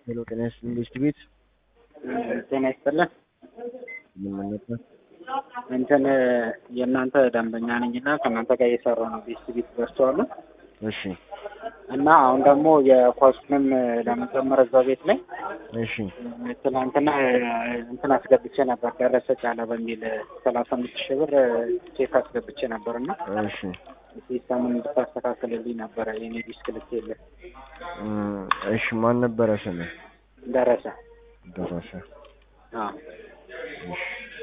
ሄሎ ጤና ይስጥልኝ ቤስት ቤት ጤና ይስጥልን። ምን ነበር? እንትን የእናንተ ደንበኛ ነኝና ከእናንተ ጋር እየሰራሁ ነው። ቤስት ቤት ደርሰዋሉ እሺ እና አሁን ደግሞ የኳሱንም ለመጨመር እዛው ቤት ላይ እሺ ትናንትና እንትን አስገብቼ ነበር ደረሰ ጫለ በሚል ሰላሳ አምስት ሺህ ብር ቼክ አስገብቼ ነበር እና እሺ ሲስተሙን እንድታስተካክልልኝ ነበረ የኔ ዲስክ ልክ የለ እም፣ እሺ ማን ነበረ ስምህ? ደረሰ ደረሰ አዎ እሺ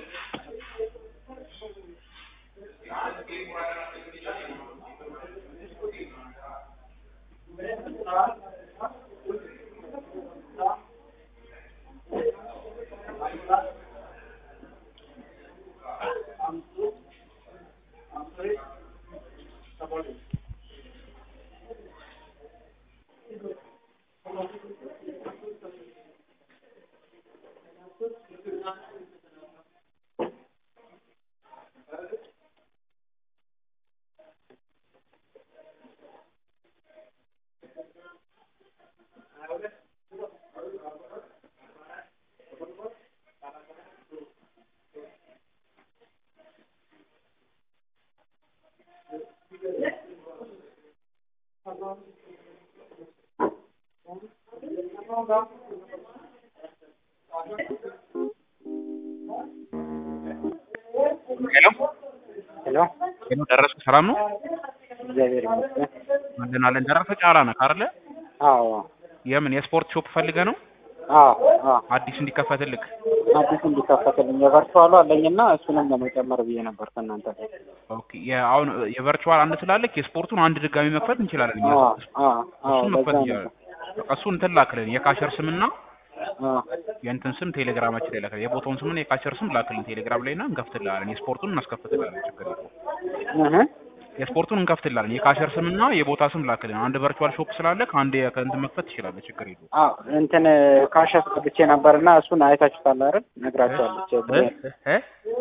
ሄሎ ሄሎ ሄሎ፣ ደረሰ ሰላም ነው? እግዚአብሔር ይመስገን ምንድን አለን? ደረሰ ጫላ ነህ አይደለ? አዎ የምን የስፖርት ሾፕ ፈልገህ ነው? አዎ አዎ አዲስ እንዲከፈትልክ? አዲስ እንዲከፈትልኝ የቨርቹዋሉ አለኝና እሱንም ለመጨመር ብዬ ነበር ከእናንተ ጋር ኦኬ። የአሁን የቨርቹዋል አንድ ስላለክ የስፖርቱን አንድ ድጋሚ መክፈት እንችላለን። እኛ አዎ አዎ አዎ እሱን ለዛ መክፈት ነው እንችላለን። በቃ እሱን እንትን ላክልን። የካሸር ስምና አዎ የእንትን ስም ቴሌግራማችን ላይ ላክልን። የቦታውን ስምና የካሸር ስም ላክልን ቴሌግራም ላይ እና እንከፍትልሃለን። የስፖርቱን እናስከፍትልሃለን። ችግር የለውም። እህ የስፖርቱን እንከፍትልሃለን። የካሸር ስምና የቦታ ስም ላክልን። አንድ ቨርቹዋል ሾፕ ስላለ ከአንድ ከእንትን መክፈት ትችላለህ። ችግር የለውም። አዎ እንትን ካሽ አስገብቼ ነበርና እሱን አይታችሁታል አይደል? ነግራችኋለች። እ? እ?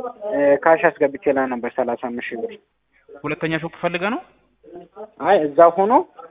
ካሽ አስገብቼ ላይ ነበር ሰላሳ አምስት ሺህ ብር። ሁለተኛ ሾፕ ፈልገህ ነው? አይ እዛ ሆኖ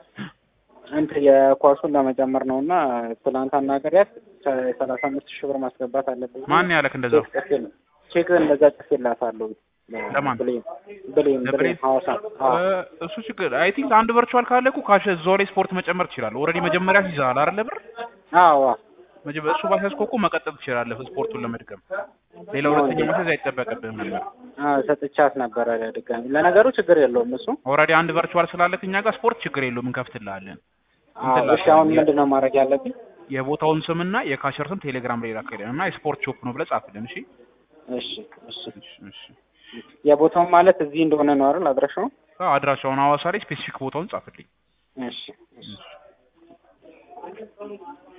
እንትን የኳሱን ለመጨመር ነው እና ትናንት አናገሪያት ሰላሳ አምስት ሺህ ብር ማስገባት አለብኝ። ማን ያለክ እንደዛ? ቼክ ጽፌ- ቼክ እንደዛ ጽፌላታለሁ። ለማን? ብሌን ብሌን ለብሌን? ብሌን ሐዋሳ አዎ እ፣ እሱ ችግር አይ ቲንክ አንድ ቨርቹዋል ካለ እኮ ካሽ እዛው ላይ ስፖርት መጨመር ትችላለህ። ኦልሬዲ መጀመሪያ ይዘሃል አይደለ ብር አዎ አዎ መጀመ- እሱ ባሲያዝከው እኮ መቀጠል ትችላለህ ስፖርቱን ለመድገም። ሌላ ሁለተኛ ማስያዝ አይጠበቅብህም ነበር። አዎ ሰጥቻት ነበረ ድጋሚ። ለነገሩ ችግር የለውም እሱ። ኦልሬዲ አንድ ቨርቹዋል ስላለክ እኛ ጋር ስፖርት ችግር የለውም እንከፍትልሃለን። አዎ እሺ አሁን ምንድን ነው ማድረግ ያለብኝ? የቦታውን ስምና የካሸር ስም ቴሌግራም ላይ ላክልን እና የስፖርት ሾፕ ነው ብለህ ጻፍልን። እሺ እሺ እሺ እሺ፣ እሺ። የቦታውን ማለት እዚህ እንደሆነ ነው አይደል? አድራሻው? አዎ፣ አድራሻውን ሐዋሳ ላይ ስፔሲፊክ ቦታውን ጻፍልኝ። እሺ እሺ